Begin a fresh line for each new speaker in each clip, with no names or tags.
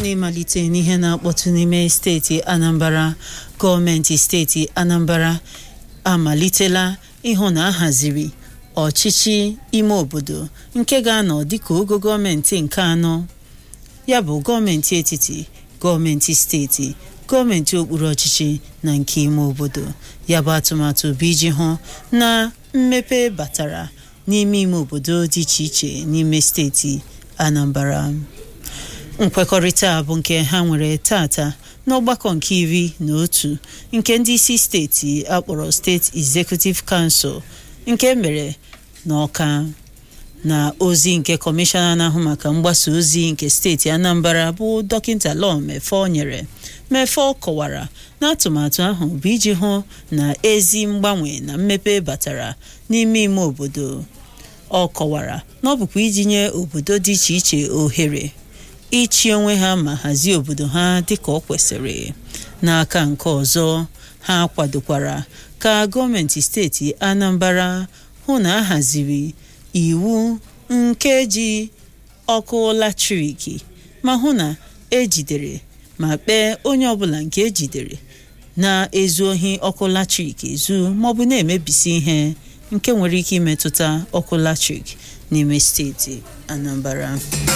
n'ịmalite n'ihe na-akpọtụ n'ime steeti Anambra gọọmenti steeti Anambra amalitela ịhụ na ahaziri ọchịchị ime obodo nke ga-anọ dịka ogo gọọmenti nke anọ ya bụ gọọmenti etiti gọọmenti steeti gọọmenti okpuru ọchịchị na nke ime obodo ya bụ atụmatụ bụ iji hụ na mmepe batara n'ime ime obodo dị iche iche n'ime steeti Anambra nkwekọrịta bụ nke ha nwere tata n'ọgbakọ nke iri na otu nke ndị isi steeti akpọrọ steeti Executive Council nke mere n'Ọka na ozi nke kọmishọna na-ahụ maka mgbasa ozi nke steeti Anambra bụ dọkịta Law Mefo nyere Mefo kọwara na atụmatụ ahụ bụ iji hụ na ezi mgbanwe na mmepe batara n'ime ime obodo ọ kọwara na ọ bụkwa iji nye obodo dị iche iche ohere ịchị onwe ha ma hazie obodo ha dịka ọ kwesịrị n'aka nke ọzọ ha kwadokwara ka gọọmenti steeti Anambra hụ na a haziri iwu nke ji ọkụ latrik ma hụ na ejidere ma kpee onye ọbụla nke ejidere na-ezu ohi ọkụ latrik ezu maọbụ na-emebisi ihe nke nwere ike imetụta ọkụ latrik n'ime steeti Anambra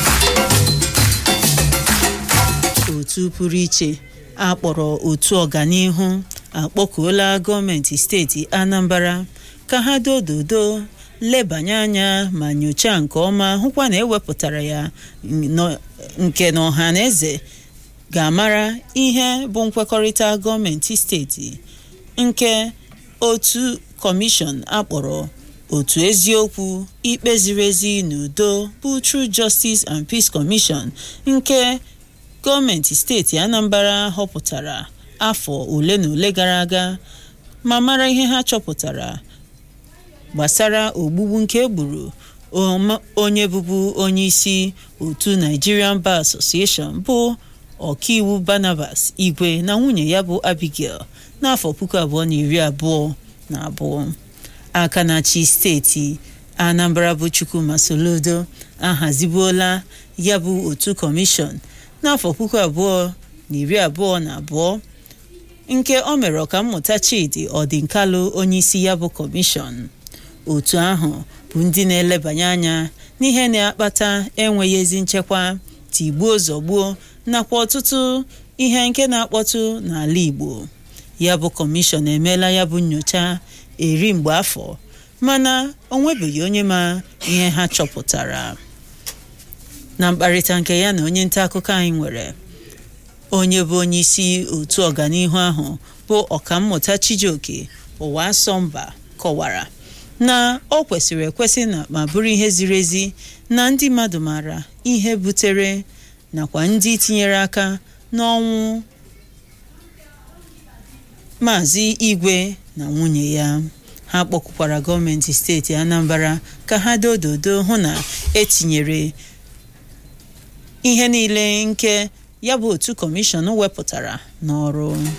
otu pụrụ iche akpọrọ otu ọganihu akpọkuola gọọmenti steeti Anambra ka ha dododo lebanye anya ma nyochaa nke ọma hụkwa na ewepụtara ya nke na ọha na eze ga-amara ihe bụ nkwekọrịta gọọmenti steeti nke otu kọmishọn akpọrọ otu eziokwu ikpe ziri ezi na udo bụ True Justice and Peace Commission nke gọọmenti steeti Anambra họpụtara afọ ole na ole gara aga ma mara ihe ha chọpụtara gbasara ogbugbu nke egburu onye bụbu onye isi otu Nigerian Bar Association bụ ọkaiwu Barnabas Igwe na nwunye ya bụ Abigail n'afọ puku abụọ na iri abụọ na abụọ aka na-achị steeti Anambra bụ Chukwuma Soludo ahazibuola ya bụ otu kọmishọn n'afọ puku abụọ na iri abụọ na abụọ nke o mere ọkammụta Chidi Ọdịnkalụ onye isi ya bụ kọmishọn otu ahụ bụ ndị na-elebanye anya n'ihe na-akpata enweghị ezi nchekwa tigbuo zọgbuo nakwa ọtụtụ ihe nke na-akpọtụ n'ala Igbo ya bụ kọmishọn emeela ya bụ nyocha eri mgbe afọ mana o nwebeghị onye ma ihe ha chọpụtara na mkparịta nke ya na onye nta akụkọ anyị nwere onye bụ onye isi otu ọganihu ahụ bụ ọkammụta Chijioke ụwa asọmba kọwara na ọ kwesịrị ekwesị na ma bụrụ ihe ziri ezi na ndị mmadụ maara ihe butere nakwa ndị tinyere aka n'ọnwụ Maazị Igwe na nwunye ya ha kpọkwukwara gọọmenti steeti Anambra ka ha dododo hụ na etinyere ihe niile nke ya bụ otu kọmishọn wepụtara n'ọrụ